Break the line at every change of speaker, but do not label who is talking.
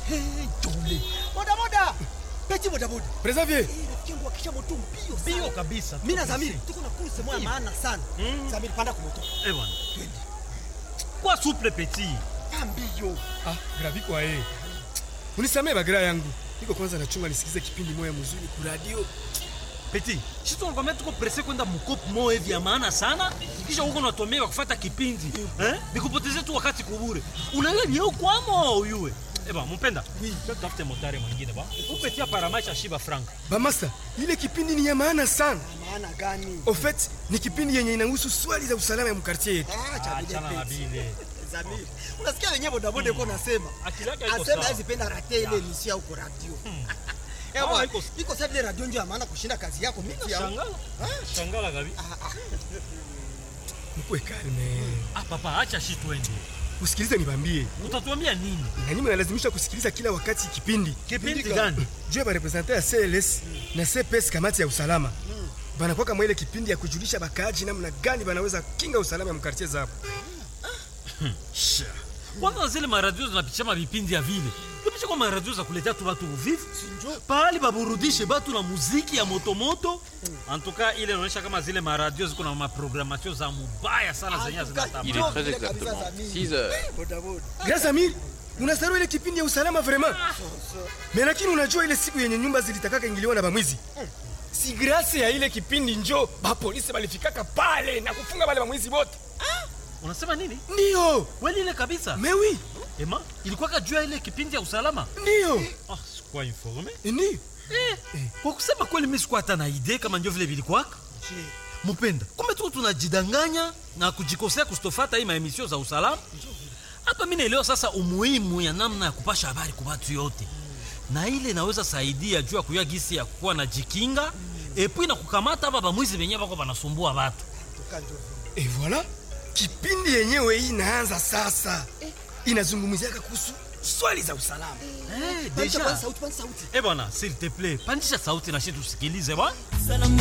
Hey, jole. Boda boda. Peti boda boda.
Preservier.
Eh, rafiki yangu akisha moto mbio sana.
Bio kabisa.
Mimi na Zamiri tuko na kurse moja maana sana. Zamiri panda kwa moto.
Eh bwana. Kwa souple petit.
Pambio.
Ah, gravi kwa yeye. Unisamee bagira yangu. Niko kwanza nachunga nisikize kipindi moya mzuri ku radio.
Petit. Sisi tunakwambia tuko presse kwenda mkopo moja hivi ya maana sana. Kisha huko unatuambia kufuata kipindi. Eh? Nikupotezee tu wakati kubure. Unaelewa ni huko kwamo uyue. Eh bwana, mpenda.
Oui.
Tafute motari mwingine ba. Upetia paramaisha shiba frank.
Bamasa, ile kipindi ni ya maana sana.
Maana gani?
Au fait, ni kipindi yenye inahusu swali za usalama ya mkartie yetu.
Ah, cha
Achana na
Peti.
bile.
Zamiri. Unasikia wenyewe boda boda yuko nasema.
Akili yake haiko
Asema
sawa.
hizi penda rate ile emission huko radio. Eh
Ah,
bwana,
iko-
iko sasa ile radio ndio ya maana kushinda kazi yako miti ya.
Shangala. Shangala gabi.
Mkuwe kalme.
Ah papa, acha shi twende.
Usikilize nibambie.
Utatuambia nini?
Na nyinyi mnalazimisha kusikiliza kila wakati kipindi.
Kipindi gani?
Juu ya barepresente ya CLS na CPS kamati ya usalama. Banakuwa kama ile kipindi ya kujulisha bakaaji namna gani banaweza kinga usalama ya mkartie zao.
Sha. Kwanza zile maradio zinapitisha mavipindi ya vile tupisha kwa maradio za kuletea tu batu uvivu pahali baburudishe batu na muziki ya motomoto antuka ile inaonyesha kama zile maradio ziko na maprogramatio za mubaya sana zenye
Il
zinatamba
est très exactement 6 heures.
Boda boda.
Grâce Amir, unasahau ile kipindi ya usalama vraiment. Mais lakini unajua ile siku yenye nyumba zilitakaka ingiliwa na bamwizi. Si grâce ya ile kipindi njo ba polisi balifikaka pale na kufunga wale bamwizi wote.
unasema nini
Ndio.
kweli ile kabisa
Mais oui,
ema ilikuwa kajua ile kipindi ya usalama
ndio.
ah, sikuwa informe
Ndio.
eh, kwa kusema kweli mi sikuwa hata na idee kama ndio vile vilikwaka mupenda kumbe tuko tunajidanganya na kujikosea kustofata hii maemisio za usalama hapa mi naelewa sasa umuhimu ya namna ya kupasha habari kwa watu yote na ile inaweza saidia juu ya kuyua gisi ya kuwa na jikinga epui na kukamata hapa bamwizi benyewe bako banasumbua watu
Tukanjo.
Et voilà, kipindi yenyewe hii inaanza sasa. Inazungumziaka kuhusu swali za usalama.
eh,
Pandisha
deja
kwanza sauti, pandisha sauti.
eh bwana s'il te plaît pandisha sauti na shi tusikilize bwana
Salamu